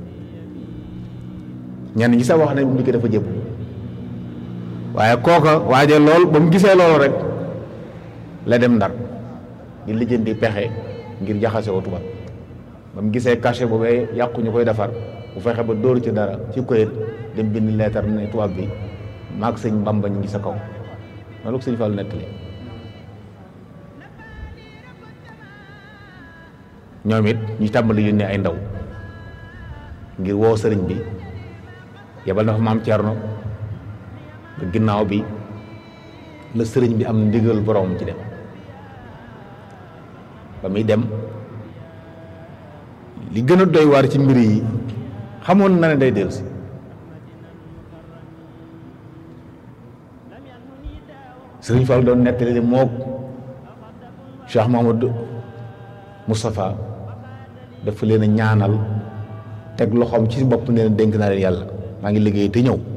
ñenn ñi sax wax nañ bu mu dikkee dafa jëbb waaye kooka waaje lool ba mu gisee loolu rek la dem ndar di lijjanti pexe ngir jaxase ko tubaab ba mu gisee cachet boobee yàqu ñu koy defar bu fexe ba dóor ci dara ci koyet dem bind leetar ne tubaab bi maag sëñ Bamba ñu ngi sa kaw loolu ko sëñ Fallu nettali ñoom it ñu tàmbali yónnee ay ndaw ngir woo sëriñ bi yebal na fa maam Cerno ba ginnaaw bi la sëriñ bi am ndigal borom ci dem ba muy dem li gën a doy waar ci mbir yi xamoon na ne day dellu si sëriñ Fall doon nettali ne mook Cheikh Mahamadou Moustapha dafa leen a ñaanal teg loxoom ci bopp nee na dénk naa leen yàlla maa ngi liggéey te ñëw